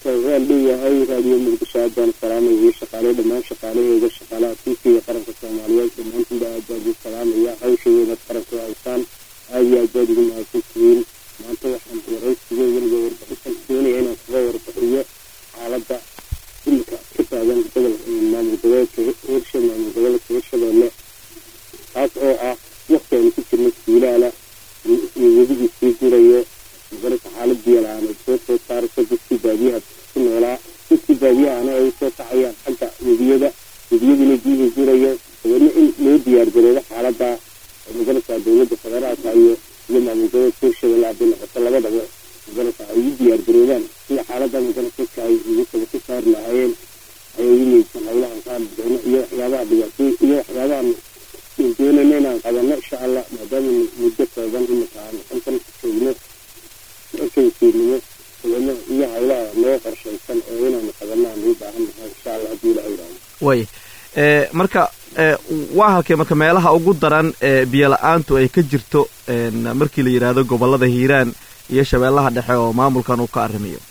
waan leeyahay raadiyo muqdisho aad baan salaamaya shaqaale dhammaan shaqaalaheeda shaqaalaha tiifiga qaranka soomaaliyeed dhammaantiinba aad baan ugu salaamaya hawshadeena qaranka haysan aad iyo aad baad ugu mahadsan tihiin maanta waxaan waraysiga weliga warbixintan doonaya inaan kaga warbixiyo xaaladda imika ka taagan gobolka maamul goboleedka hirsha maamul goboleedka hirshabeelle taas oo ah waqti aynu ku jirno silaala iyo wedigii sii gurayo magarata xaalad biyo-la-aaneed soo soo saaraysa dadkii baadiyaha ku noolaa dadkii baadiyahana ay usoo kacayaan xagga webiyada webiyadina biyihii gurayo dabeedna in loo diyaar garoobo xaaladda magarata dowladda federaalka iyo iyo maamul goboleedka hirshabelle hadday noqoto labadaba magarata ay u diyaar garoobaan sida xaaladda magarata dadka ay ugu kaba ka saari lahaayeen ayay u meydsan howlahan ka hadlayno iyo waxyaabaha dhibaatooy iyo waxyaabahan doonayna inaan qabano insha allah maadaama muddo kooban imika aan xilkan joogno ekansiinimo dabeedna iyo howlaha noo qorshaysan oo inaanu qabano aan u baahan nahay insha allah haddii ilaha yidhaahdo way marka waa halkee marka meelaha ugu daran ee biyo-la-aantu ay ka jirto markii la yidhaahdo gobolada hiiraan iyo shabeellaha dhexe oo maamulkan uu ka arrimayo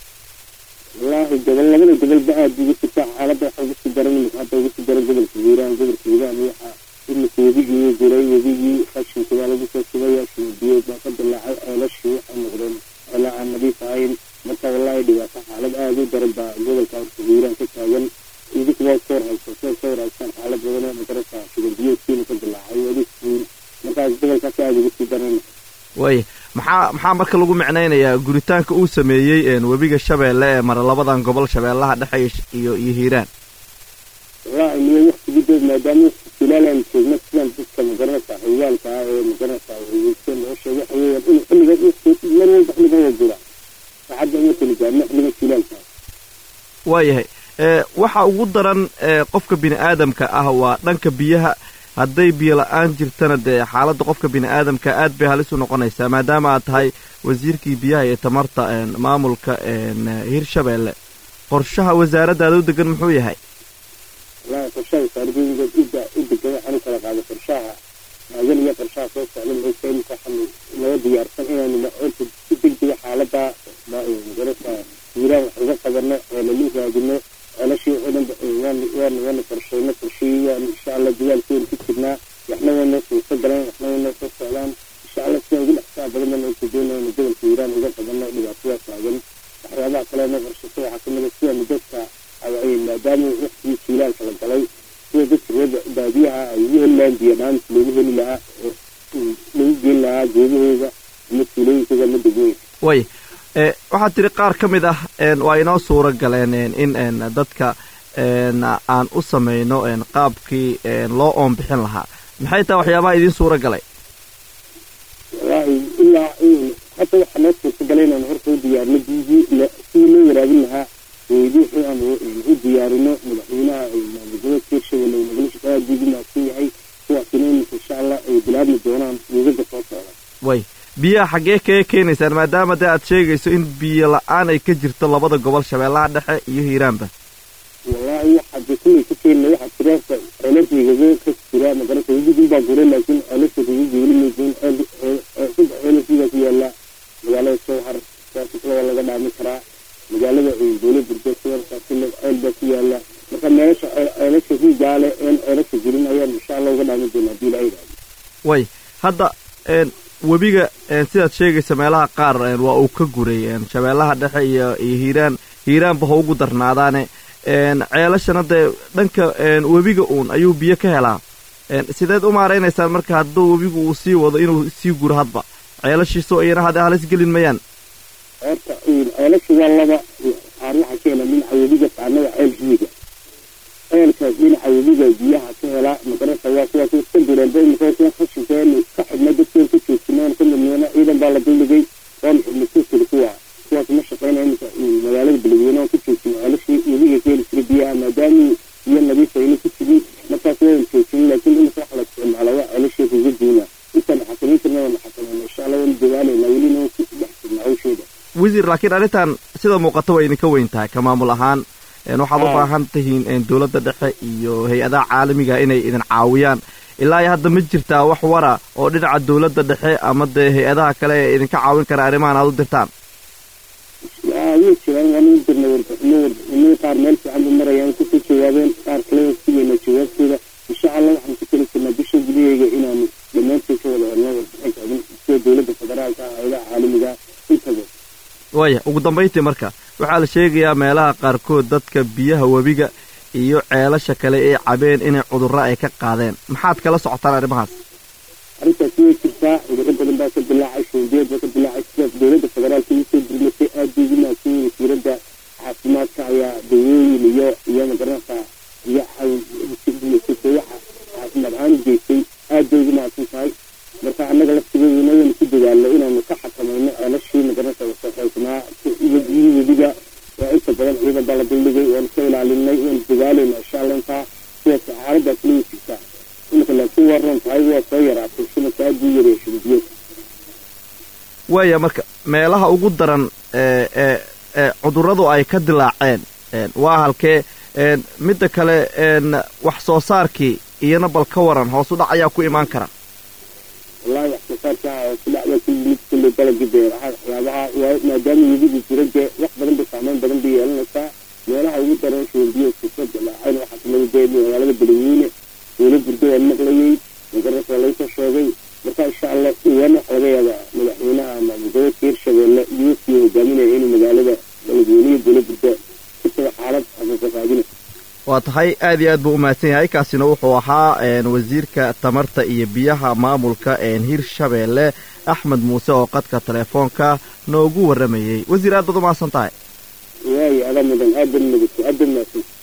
wallaahi gobol labada gobolba aada uga jirta xaaladda waxa uga sii daran imika hadda uga sii daran gobolka hiiraan gobolka hiiraan waxaa imika webigii guray webigii qashinka waa lagu soo shubaya biyood baa ka dilaacay ceelashii waxay noqdeen ceela aan nadiif ahayn marka wallaahi dhibaato xaalad aada u daran baa gobolka hiiraan ka taagan idinkuba soo haysa soo soo raadsan xaalad badan oo magarata shugan biyoodkiina ka dilaacay wadiskiin markaas gobolkaas aada uga sii daran way maxaa maxaa marka lagu micnaynayaa guritaanka uu sameeyey webiga shabeelle ee mara labadan gobol shabeellaha dhexe iyo iyo hiiraan wallaahi niyo waktigii dee maadaama silaalaan joogno sidaan dadka magaranaysa xiyaalka ah ee magaranaysa weyse loo sheegay waxa weeyaan in xilliga mar walba xilligan waa jira saacadda uma kala gaarno xilliga silaalka waayahay waxa ugu daran qofka bini aadamka ah waa dhanka biyaha hadday biyo la-aan jirtana dee xaaladda qofka bini aadamka aad bay halis u noqonaysaa maadaama aad tahay wasiirkii biyaha iyo tamarta maamulka hirshabeelle qorshaha wasaaraddaada u degan muxuu yahay wallaahi qorshaha wasaaradooyinka udda u degan waxaan u kala qaaday qorshaha maagan iyo qorshaha soo socda maxaysa imika waxaanu noo diyaarsan inaanu macoonta si degdega xaaladda magarata hiiraan wax uga qabano ceelalu raadino ceelashii waxoo dhan waan waan waana qorsheyno qorshihii waan insha allah dagaalkeenu ku jirnaa waxna waynoo suurta galeen waxna waynoo soo socdaan insha allah sidaan ugu dhexsaa badan baan uka doonayna gobolka hiiraan uga qabano dhibaatadaa taagan waxyaabaha kale noo qorshaysa waxaa kamid a sidanu dadka maadaama waqtigii jiilaalka la galay sida dadka reer baadiyaha ay ugu heli lahaan biyo dhaanta loogu heli lahaa oo lagu geyn lahaa geedahooda ama tuulooyinkooda ama degmooyinka way waxaad tiri qaar ka mid ah waa inoo suura galeen in dadka aan u samayno qaabkii loo oon bixin lahaa maxay tahay waxyaabaha idiin suura galay wallaahi ilaa hadda waxaa noo suurta galay inaan horta u diyaarino biyihii sidii loo waraabin lahaa weydii aan u diyaarino madaxweynaha maamulgoboleedka hirshabelle nagala shaqeeya aad buu ugu mahadsan yahay kuwaasina iminka insha allah ay bilaabmi doonaan weegaga soo socda way biyaha xaggee kaga keenaysaan maadaama dee aad sheegayso in biyo la-aan ay ka jirto labada gobol shabeellaha dhexe iyo hiiraanba wallaahi waxaa dee kullay ka keenina waxaa jira ceelashigaga ka jira magarata wedigin baa gura laakiin ceelasha kaga geeli maysin saddex ceelashiibaa ku yaala magaalada sowhar saasisla waa laga dhaami karaa magaalada dowla burdo siwarkaasile ceel baa ku yaala marka meelasha ceelasha riigaale een ceelasha jirin ayaan insha allah uga dhaami doona hadii la yidhahdo way hadda webiga sidaad sheegaysa meelaha qaar waa uu ka guray shabeellaha dhexe iyo iyo hiiraan hiiraanba ha ugu darnaadaane ceelashana dee dhanka webiga uun ayuu biyo ka helaa sideed u maaraynaysaan marka hadduu webigu uu sii wado inuu sii guro hadba ceelashiisoo iyana hadee halis gelin mayaan horta ceelasha waa laba qaar waxaa ka hela dhinaca webiga qaarna waa ceel riiga ceelkaas dhinaca webiga biyaha ka helaa magarata waa kuwaas iska dureenba imika khashinkeenu ka xidhna dadkeen ka joogsinaan ka midneyna ciidan baa la duldhigay waanu xidhnay kusiri kuwa kuwaas ma shaqeyna imika magaalada beledweyne aan ku joogsin ceelashii webiga ka heli jira biyaha maadaamii biyo nadiif ayna ku jirin markaas waanu joogsin laakiin imika waxa la isticmaala waa ceelashii riga duuna intaan xakamayntirna waanu xakamayna insha allah waanu dadaalayna welina waan ku dhex jirna hawsheeda wasiir laakiin arrintan sida muuqata waa idinka weyn tahay ka maamul ahaan waxaad u baahan tihiin dowladda dhexe iyo hay-adaha caalamiga inay idin caawiyaan ilaa iyo hadda ma jirtaa wax wara oo dhinaca dowladda dhexe ama dee hay-adaha kale ee idinka caawin kara arrimahan aad u dirtaan way jiraan waan u dirnay warbixino warbixino qaar meel fiican bay marayaan kusoo jawaabeen qaar kalena sugayna jawaabtooda insha allah waxaan ku tali jirnaa bisha gudaheyga inaanu dhammaantood ka wada helno warbixinta idin sida dowladda federaalka ah hayadaha caalamiga intaba waaya ugu dambayntii marka waxaa la sheegayaa meelaha qaarkood dadka biyaha webiga iyo ceelasha kale ee cabeen inay cudurro ay ka qaadeen maxaad kala socotaan arrimahaas arrintaasi way jirtaa cudurro badan baa ka dilaacay shuubiyeed baa ka dilaacay sidaas dowladda federaalka ugu soo dirmatay aad bay ugu mahadsan wasiiradda caafimaadka ayaa dawooyin iyo iyo magaranaysa iyo waxa caafimaad ahaan u geystay aad bay ugu mahadsan tahay marka annaga laftigeeduna waynu ku dadaalno inaanu ka xakamayno ceelashii magaranaysa wasaxaysnaa iyo biyihii webiga waa inta badan ciidan baa la duldhigay waanu ka ilaalinay waanu dadaalayna insha allah intaa sidaas xaaladaas way jirtaa imika laakiin waa roon tahay waa soo yaraatay shimalka aad buu yareeya shurubiyeed waaya marka meelaha ugu daran ee ee ee cudurradu ay ka dilaaceen waa halkee midda kale wax soo saarkii iyana bal ka waran hoos u dhac ayaa ku imaan kara wallahi wax soo saarka hoos u dhac waa ku yimid kulley dalagii beeraha waxyaabaha waa maadaama webigu jira dee wax badan bay saameyn badan bay yeelanaysaa meelaha ugu daran shurubiyeedka ka dilaaceen waxaa kamida dee magaalada beledweyne dowla burdo waan maqlayey magaranaysa waa laysoo sheegay marka insha allah iwan waxa laga yaabaa madaxweynaha ama gobolka hirshabeelle iyo wafkii hogaaminaya inuu magaalada beledweyne iyo dowla burdo ku tago xaalad xaqiiqa raadina waa tahay aad iyo aad buu u mahadsan yahay kaasina wuxuu ahaa wasiirka tamarta iyo biyaha maamulka hirshabeelle axmed muuse oo qadka teleefoonka noogu warramayey wasiir aad baad u mahadsan tahay waayo adaa mudan aad ban mudato aad ban mahadsan